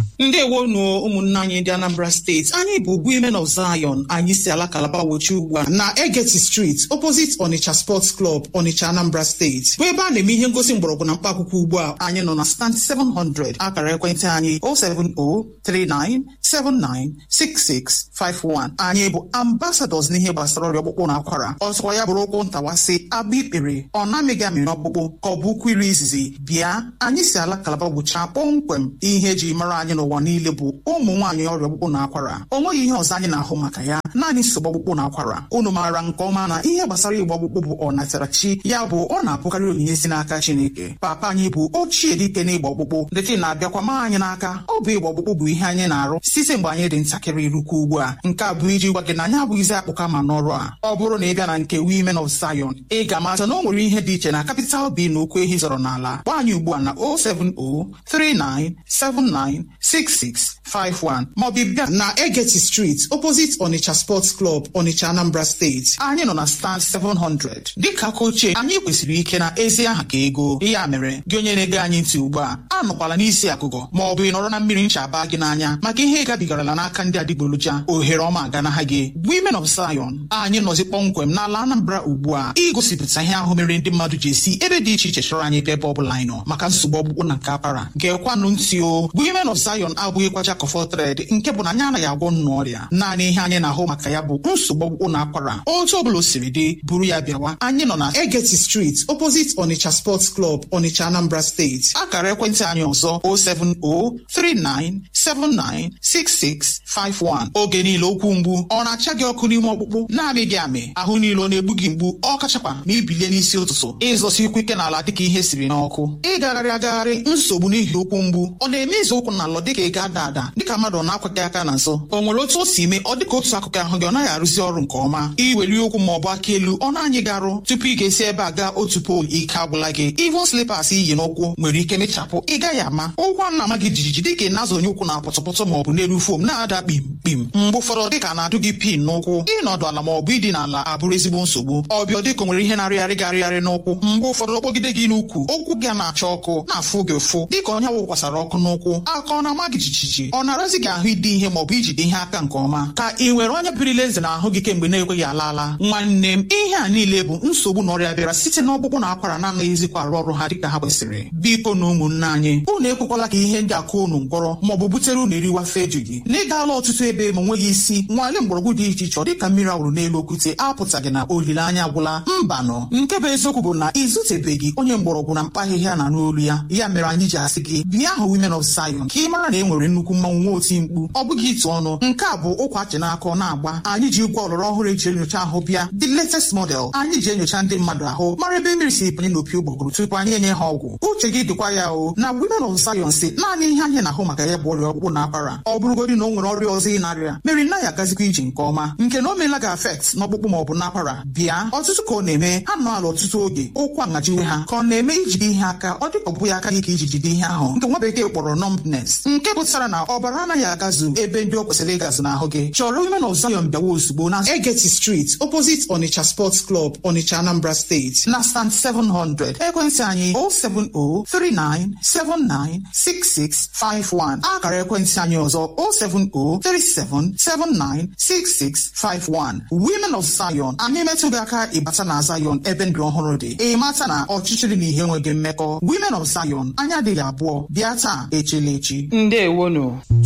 ndewonu ụmụnne anyị ndị Anambra steeti anyị bụ Women of Zion anyị si ala Kalaba wochi ugbu a na Egeti Street opposite Onitsha Sports Club Onitsha Anambra steeti bụ ebe a na-eme ihe ngosi mgbọrọgwụ na mkpaakwụkwọ ugbu a anyị nọ na stand 700 akara ekwentị anyị 07039796651 anyị bụ ambassadors n'ihe gbasara ọrịa ọkpụkpụ na akwara ọzọkwa ya bụrụ ụkwụ ntawasị abụ ikpere ọ na-amịghị amị n'ọkpụkpụ ka ọ bụ ụkwụ iri izizi bịa anyị si ala Kalaba gwụchaa kpọmkwem ihe eji mara anyị n'ụwa niile bụ ụmụ nwaanyị ọrịa ọkpụkpụ na akwara o nweghị ihe ọzọ anyị na-ahụ maka ya naanị nsogbu ọkpụkpụ na akwara unu maara nke ọma na ihe gbasara igbe ọkpụkpụ bụ ọnatarachi ya bụ ọ na-abụkarị onyinye si n'aka Chineke papa anyị bụ ochie dike n'igbe ọkpụkpụ dịka na-abịakwa ma anyị n'aka ọ bụ igbe ọkpụkpụ bụ ihe anyị na-arụ site mgbe anyị dị ntakịrị rukwa ugbu a nke a bụ iji gwa gị na anyị abụghịzi akpụka ma n'ọrụ a ọ bụrụ na ị bịa na nke Women of Zion ị ga-amata na o nwere ihe dị iche na capital B na okwu ehi zọrọ n'ala gba anyị ugbu a na 07039796651 maọbụ bịa na Egeti Street opposite Onitsha Sports Club Onitsha Anambra State anyị nọ na stand 700 dịka aka ochie anyị kwesịrị ike na ezi aha ka ego ya mere gị onye na-ege anyị ntị ugbu a anọkwala n'isi akụkọ ma ọ bụ ị nọrọ na mmiri ncha baa gị n'anya maka ihe gabigarala n'aka ndị adịgboroja ohere ọma aganaha gị Women of Zion anyị nọzi kpọmkwem n'ala Anambra ugbu a igosipụta ihe ahụ mere ndị mmadụ ji esi ebe dị iche iche chọrọ anyị bịa ebe ọ bụla anyị nọ maka nsogbu ọgbụgbụ na nke akwara gekwanụ ntị o Women of Zion abụghịkwa jack of all trade nke bụ na anyị anaghị agwọ nnụ ọrịa naanị ihe anyị na-ahụ maka ya bụ nsogbu ọgbụgbụ na akwara otu ọbụla o siri dị buru ya bịawa anyị nọ na Egeti Street opposite Onitsha Sports Club Onitsha Anambra State akara ekwentị anyị ọzọ 07039796651 oge niile okwu mgbu ọ na-acha gị ọkụ n'ime ọkpụkpụ na-amị gị amị ahụ niile ọ na-egbu gị mgbu ọ kachakwa ma ibilie n'isi ụtụtụ ịzọsi ikwu ike n'ala dịka ihe siri n'ọkụ ịgagharị agagharị nsogbu n'ihi okwu mgbu ọ na-eme izu ụkwụ n'ala dịka ị ga-ada ada dịka mmadụ ọ na-akwaghị aka n'azụ o nwere otu o si mee ọ dịka otu akụkụ ahụ gị ọ naghị arụzi ọrụ nke ọma iweli okwu ma ọ bụ aka elu ọ na-anyị gị arụ tupu ị ga-esi ebe a gaa otu poolu ike agwụla gị ivon slipas iyi n'ụkwụ nwere ike mechapụ ị gaghị ama ụkwụ a na-ama gị jijiji dịka ị na-azụ onye ụkwụ na pọtọpọtọ ma ọ bụ n'elu fom na-ada kpim kpim mgbe ụfọdụ dịka na-adụ gị pin n'ụkwụ ịnọdụ ala ma ọ bụ ịdị n'ala abụrụ ezigbo nsogbu ọbịa dịka nwere ihe na-arịgharị gị arịgharị n'ụkwụ mgbe ụfọdụ ọkpọgide gị n'ukwu ụkwụ gị na-acha ọkụ na-afụ gị ụfụ dịka onye wụkwasara ọkụ n'ụkwụ aka ọ na-ama gị jijiji ọ na-arazi gị ahụ ide ihe ma ọ bụ ijide ihe aka nke ọma ka ị nwere onye birila eze n'ahụ gị kemgbe na-ekweghị ala ala nwanne m ihe a niile bụ nsogbu na ọrịa bịara site n'ọkpụkpụ na akwara na-anaghịzikwa arụ ọrụ ha dịka ha kwesịrị biko na ụmụnne anyị unu ekwekwala ka ihe ndị akụ unu ngwọrọ ma ọ bụ butere unu eriwa feju gị na ịgaala ọtụtụ ebe ma nweghị isi nwalee mgbọrọgwụ dị iche iche ọ dịka mmiri awụrụ n'elu okwute apụtaghị na olileanya agwụla mbanụ nke bụ eziokwu bụ na ịzụtebeghị onye mgbọrọgwụ na mkpa ahịhịa na n'olu ya ya mere anyị ji asị gị bịa hụ Women of Zion ka ị mara na e nwere nnukwu mmanwụ nwa oti mkpu ọ bụghị ịtụ ọnụ nke a bụ ụkwa achị n'aka ọ na-agba anyị ji igwe ọlọrọ ọhụrụ eji enyocha ahụ bịa the latest model anyị ji enyocha ndị mmadụ ahụ mara ebe mmiri si banye n'opi ụgbọgụrụ tupu anyị enye ha ọgwụ uche gị dịkwa ya o na Women of Zion si naanị ihe anyị na-ahụ maka ya bụ ọrịa ọkpụkpụ na akwara ọ bụrụgodị na o nwere ọrịa ọzọ ị na-arịa mere na ya agazikwa ije nke ọma nke na o meela gị afekt n'ọkpụkpụ ma ọ bụ n'akwara bịa ọtụtụ ka ọ na-eme ha nọ ala ọtụtụ oge ụkwụ aṅajiwe ha ka ọ na-eme ijide ihe aka ọ dịka ọ bụghị aka gị ka iji jide ihe ahụ nke nwa bekee kpọrọ numbness nke pụtara na ọbara anaghị agazu ebe ndị o kwesịrị ịgazu n'ahụ gị chọrọ Women of Zion bịawa ozugbo na Egeti Street opposite Onitsha Sports Club Onitsha Anambra State na stand 700 ekwentị anyị 07039796651 akara ekwentị anyị ọzọ 07037796651 Women of Zion anyị metụ gị aka ịbata na Zion ebe ndụ ọhụrụ dị ị mata na ọchịchịrị na ihe enweghị mmekọ Women of Zion anya adịghị abụọ bịa taa echela echi ndewonu